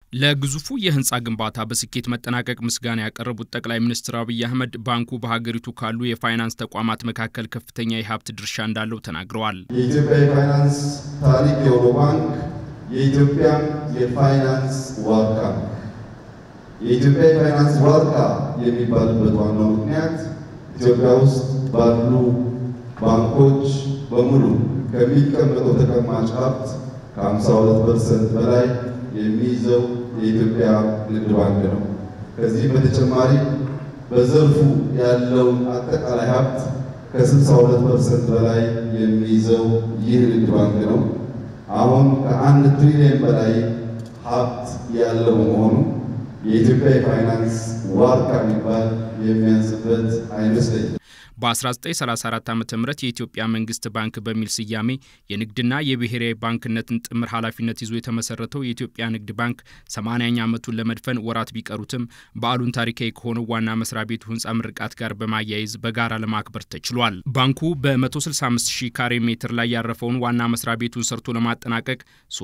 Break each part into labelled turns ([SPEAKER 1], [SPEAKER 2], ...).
[SPEAKER 1] ለግዙፉ የህንፃ ግንባታ በስኬት መጠናቀቅ ምስጋና ያቀረቡት ጠቅላይ ሚኒስትር አብይ አህመድ ባንኩ በሀገሪቱ ካሉ የፋይናንስ ተቋማት መካከል ከፍተኛ የሀብት ድርሻ እንዳለው ተናግረዋል።
[SPEAKER 2] የኢትዮጵያ የፋይናንስ ታሪክ የሆነው ባንክ የኢትዮጵያ የፋይናንስ ዋርካ ነው። የኢትዮጵያ የፋይናንስ ዋርካ የሚባልበት ዋናው ምክንያት ኢትዮጵያ ውስጥ ባሉ ባንኮች በሙሉ ከሚቀመጠው ተቀማጭ ሀብት ከ52 ፐርሰንት በላይ የሚይዘው የኢትዮጵያ ንግድ ባንክ ነው። ከዚህም በተጨማሪ በዘርፉ ያለውን አጠቃላይ ሀብት ከ62 ፐርሰንት በላይ የሚይዘው ይህ ንግድ ባንክ ነው። አሁን ከአንድ ትሪሊየን በላይ ሀብት ያለው መሆኑ የኢትዮጵያ የፋይናንስ ዋርካ የሚባል የሚያንስበት አይመስለኝም።
[SPEAKER 1] በ1934 ዓ ም የኢትዮጵያ መንግስት ባንክ በሚል ስያሜ የንግድና የብሔራዊ ባንክነትን ጥምር ኃላፊነት ይዞ የተመሰረተው የኢትዮጵያ ንግድ ባንክ 80ኛ ዓመቱን ለመድፈን ወራት ቢቀሩትም በዓሉን ታሪካዊ ከሆነው ዋና መስሪያ ቤቱ ህንፃ ምርቃት ጋር በማያያዝ በጋራ ለማክበር ተችሏል። ባንኩ በ165 ሺህ ካሬ ሜትር ላይ ያረፈውን ዋና መስሪያ ቤቱን ሰርቶ ለማጠናቀቅ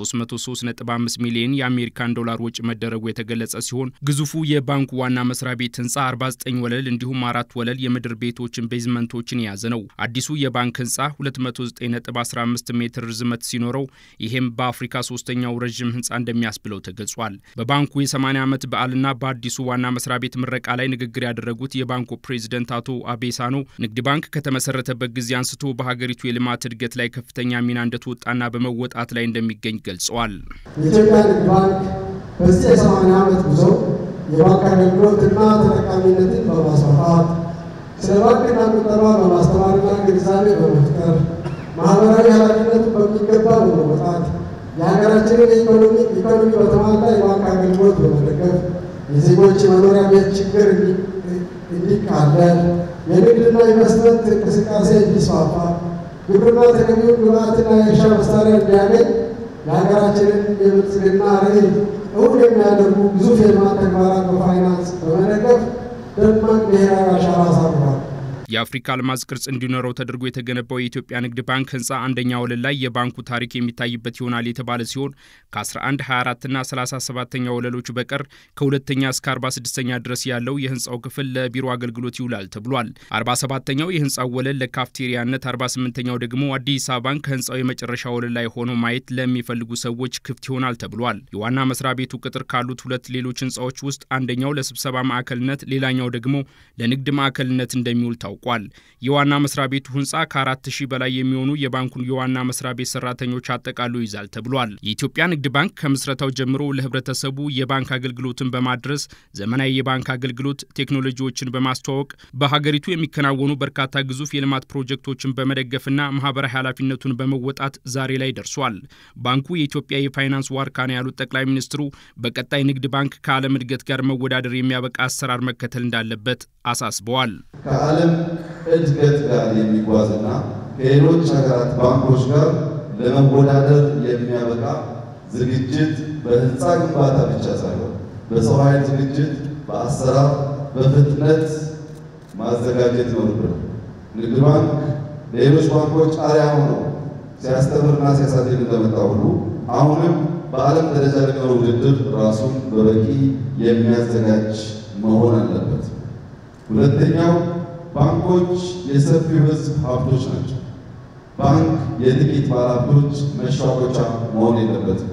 [SPEAKER 1] 335 ሚሊዮን የአሜሪካን ዶላር ወጪ መደረጉ የተገለጸ ሲሆን ግዙፉ የባንኩ ዋና መስሪያ ቤት ህንፃ 49 ወለል እንዲሁም አራት ወለል የምድር ቤቶችን ቤዝመንቶችን የያዘ ነው። አዲሱ የባንክ ህንፃ 209.15 ሜትር ርዝመት ሲኖረው ይህም በአፍሪካ ሶስተኛው ረዥም ህንፃ እንደሚያስብለው ተገልጿል። በባንኩ የ80 ዓመት በዓልና በአዲሱ ዋና መስሪያ ቤት ምረቃ ላይ ንግግር ያደረጉት የባንኩ ፕሬዚደንት አቶ አቤሳኖ ንግድ ባንክ ከተመሰረተበት ጊዜ አንስቶ በሀገሪቱ የልማት እድገት ላይ ከፍተኛ ሚና እንደተወጣና በመወጣት ላይ እንደሚገኝ ገልጸዋል።
[SPEAKER 3] የኢትዮጵያ ንግድ ባንክ በዚህ የ80 ዓመት ጉዞ የባንክ አገልግሎትና ተጠቃሚነትን በማስፋፋት ስለ ባንክና ቁጠባ በማስተማርና ግንዛቤ በመፍጠር ማህበራዊ ኃላፊነቱን በሚገባ በመወጣት የሀገራችንን ኢኮኖሚ ኢኮኖሚ በተሟላ የባንክ አገልግሎት በመደገፍ የዜጎች የመኖሪያ ቤት ችግር እንዲቃለል፣ የንግድና ኢንቨስትመንት እንቅስቃሴ እንዲስፋፋ፣ ግብርና ተገቢውን ግብዓትና የእርሻ መሳሪያ እንዲያገኝ የሀገራችንን የብልጽግና ራዕይ እውን የሚያደርጉ ግዙፍ የልማት ተግባራት በፋይናንስ በመደገፍ ደማቅ ብሔራዊ አሻራ አሳርፏል።
[SPEAKER 1] የአፍሪካ አልማዝ ቅርጽ እንዲኖረው ተደርጎ የተገነባው የኢትዮጵያ ንግድ ባንክ ህንፃ አንደኛ ወለል ላይ የባንኩ ታሪክ የሚታይበት ይሆናል የተባለ ሲሆን ከ11፣ 24 እና 37ኛ ወለሎች በቀር ከሁለተኛ እስከ 46ኛ ድረስ ያለው የህንፃው ክፍል ለቢሮ አገልግሎት ይውላል ተብሏል። 47ኛው የህንፃው ወለል ለካፍቴሪያነት፣ 48ኛው ደግሞ አዲስ አበባን ከህንፃው የመጨረሻ ወለል ላይ ሆኖ ማየት ለሚፈልጉ ሰዎች ክፍት ይሆናል ተብሏል። የዋና መስሪያ ቤቱ ቅጥር ካሉት ሁለት ሌሎች ህንፃዎች ውስጥ አንደኛው ለስብሰባ ማዕከልነት፣ ሌላኛው ደግሞ ለንግድ ማዕከልነት እንደሚውል ታውቋል ታውቋል። የዋና መስሪያ ቤቱ ህንፃ ከአራት ሺህ በላይ የሚሆኑ የባንኩን የዋና መስሪያ ቤት ሰራተኞች አጠቃሎ ይዛል ተብሏል። የኢትዮጵያ ንግድ ባንክ ከምስረታው ጀምሮ ለህብረተሰቡ የባንክ አገልግሎትን በማድረስ ዘመናዊ የባንክ አገልግሎት ቴክኖሎጂዎችን በማስተዋወቅ በሀገሪቱ የሚከናወኑ በርካታ ግዙፍ የልማት ፕሮጀክቶችን በመደገፍና ማህበራዊ ኃላፊነቱን በመወጣት ዛሬ ላይ ደርሷል። ባንኩ የኢትዮጵያ የፋይናንስ ዋርካ ነው ያሉት ጠቅላይ ሚኒስትሩ በቀጣይ ንግድ ባንክ ከዓለም እድገት ጋር መወዳደር የሚያበቃ አሰራር መከተል እንዳለበት አሳስበዋል።
[SPEAKER 2] ከዓለም እድገት ጋር የሚጓዝና ከሌሎች ሀገራት ባንኮች ጋር ለመወዳደር የሚያበቃ ዝግጅት በህንፃ ግንባታ ብቻ ሳይሆን በሰው ኃይል ዝግጅት፣ በአሰራር፣ በፍጥነት ማዘጋጀት ይኖርብናል። ንግድ ባንክ ለሌሎች ባንኮች አርአያ ሆኖ ሲያስተምርና ሲያሳድግ እንደመጣ ሁሉ አሁንም በዓለም ደረጃ ለሚኖር ውድድር ራሱን በበቂ የሚያዘጋጅ መሆን አለበት። ሁለተኛው ባንኮች የሰፊው ህዝብ ሀብቶች ናቸው። ባንክ የጥቂት ባለሀብቶች መሻቆቻ መሆን የለበትም።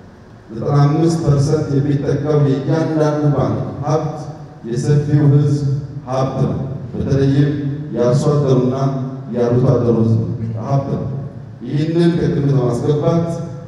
[SPEAKER 2] 95 ፐርሰንት የሚጠቀው የእያንዳንዱ ባንክ ሀብት የሰፊው ህዝብ ሀብት ነው። በተለይም የአርሶ አደሩና የአርብቶ አደሩ ህዝብ ሀብት ነው። ይህንን ከግምት በማስገባት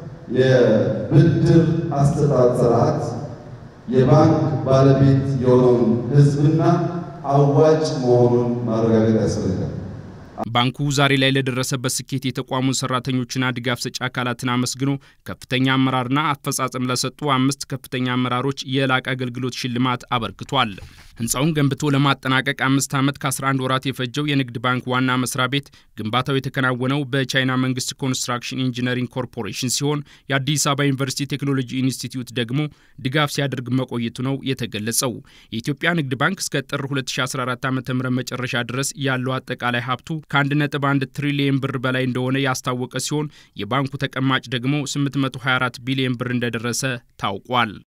[SPEAKER 2] የብድር አሰጣጥ ስርዓት የባንክ ባለቤት የሆነውን ህዝብና አዋጭ መሆኑን ማረጋገጥ ያስፈልጋል።
[SPEAKER 1] ባንኩ ዛሬ ላይ ለደረሰበት ስኬት የተቋሙን ሰራተኞችና ድጋፍ ሰጪ አካላትን አመስግኖ ከፍተኛ አመራርና አፈጻጸም ለሰጡ አምስት ከፍተኛ አመራሮች የላቀ አገልግሎት ሽልማት አበርክቷል። ህንፃውን ገንብቶ ለማጠናቀቅ አምስት ዓመት ከ11 ወራት የፈጀው የንግድ ባንክ ዋና መስሪያ ቤት ግንባታው የተከናወነው በቻይና መንግስት ኮንስትራክሽን ኢንጂነሪንግ ኮርፖሬሽን ሲሆን የአዲስ አበባ ዩኒቨርሲቲ ቴክኖሎጂ ኢንስቲትዩት ደግሞ ድጋፍ ሲያደርግ መቆየቱ ነው የተገለጸው። የኢትዮጵያ ንግድ ባንክ እስከ ጥር 2014 ዓ ም መጨረሻ ድረስ ያለው አጠቃላይ ሀብቱ ከ1.1 ትሪሊየን ብር በላይ እንደሆነ ያስታወቀ ሲሆን የባንኩ ተቀማጭ ደግሞ 824 ቢሊዮን ብር እንደደረሰ ታውቋል።